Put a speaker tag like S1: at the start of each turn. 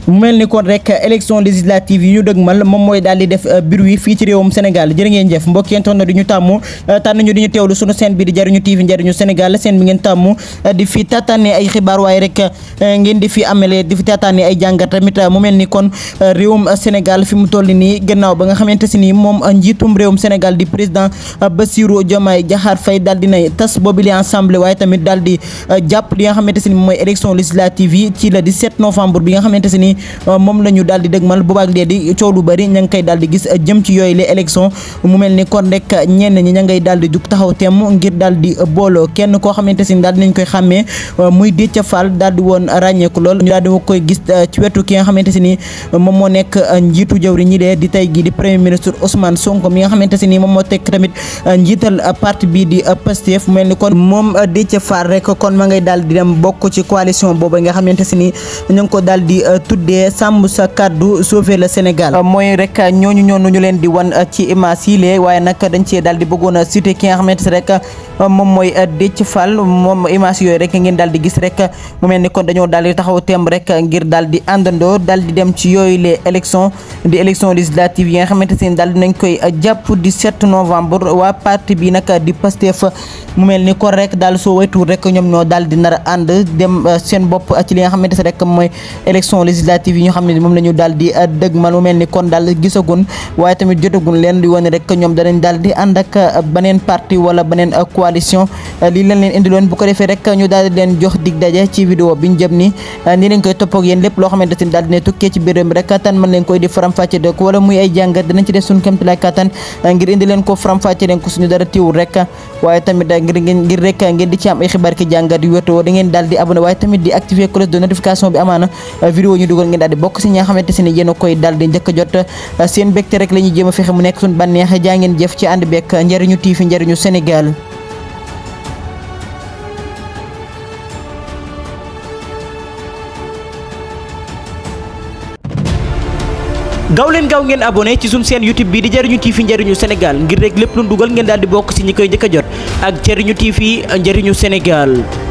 S1: mu mel ni kon rek élection législative yi ñu dëgmal moom mooy daal di def bruit fii ci réewum Sénégal jërë ngeen jëf mbokk yéen toon na di ñu tàmm tànn ñu di ñu teewlu sunu seen bi di jariñu TV njariñu Sénégal seen bi ngeen tàmm di fi tataane ay xibaar waaye rek ngeen di fi amele di fi tataane ay jàngat tamit mu mel ni kon réewum Sénégal fi mu toll nii gannaaw ba nga xamante si nii moom njiitum réewum Sénégal di président Bassirou Diomaye Diakhar Faye daal di nay tas boobu li ensemble waaye tamit daal di jàpp li nga xamante si ni mooy élection législative yi ci le 17 novembre bi nga xamante si ni moom la ñu daal di dëgmal boobaak léegi coow lu bëri ña ngi koy daal di gis jëm ci yooyu les élections mu mel ni kon rek ñenn ñi ña ngay daal di jug taxaw temm ngir daal di booloo kenn koo xamante si ni daal dinañ koy xàmmee muy Déthié Fall daal di woon ràññeeku lool ñu daal di koy gis ci wetu ki nga xamante si ni moom moo nekk njiitu jëwri ñi dee di tey gi di premier ministre Ousmane Sonko mi nga xamante si ni moom moo tekk tamit njiital parti bii di Pastef mu mel ni kon moom Déthié Fall rek kon ma ngay daal di dem bokk ci coalition boobu nga xamante si ni ñu ngi ko daal di tuddee sàmm sa kàddu sauver le Sénégal mooy rek ñooñu ñoonu ñu leen di wan ci image yi lee waaye nag dañ cee daal di bëggoon a cité ki nga xamante si rek moom mooy Déthié Fall moom image yooyu rek ngeen daal di gis rek mu mel ni kon dañoo daal di taxaw temb rek ngir daal di àndandoo daal di dem ci yooyu les élections di élection législative yi nga xamante si daal dinañ koy jàpp 17 novembre waa parti bi nag di Pastef mu mel ni kon rek daal soo waytuur rek ñoom ñoo daal di nar a ànd dem seen bopp ci li nga xamante si rek mooy élection législative yi ñu xam ne moom la ñu daal di dëgmal mu mel ni kon daal gisagun waaye tamit jotagun leen di wane rek ñoom danañ daal di ànd ak beneen parti wala beneen coalition lii leen leen indiloon bu ko defee rek ñu daal di leen jox dig daje ci vidéo bi ñu jëm ni nii lañ koy topp ak yéen lépp loo xamante ni daal dina tukkee ci biir mi rek kattan mën leen koy di faram-fàcce de ko wala muy ay jàngat dinañ ci def suñu kéemtalaay kattan ngir indi leen ko faram-fàcce leen ko suñu dara tiwul rek waaye tamit ngir ngir rek ngeen di ci am ay xibaar ki jàngat yu wétoo da ngeen daal di abonné waaye tamit di activer cloche de notification bi amaana vidéo ñu dugal ngeen daal di bokk si ñi nga xamante si ne yéen a koy daal di njëkk a jot seen mbégte rek la ñuy jéem a fexe mu nekk suñu bànneex jaa ngeen jëf ci ànd bekk njëriñu TV njëriñu Sénégal gaaw leen gaaw ngeen abonné ci suñu seen YouTube bi di jariñu TV njariñu Sénégal ngir rek lépp lu dugal ngeen daal di bokk ci ñi koy njëkk a jot ak jariñu TV njariñu Sénégal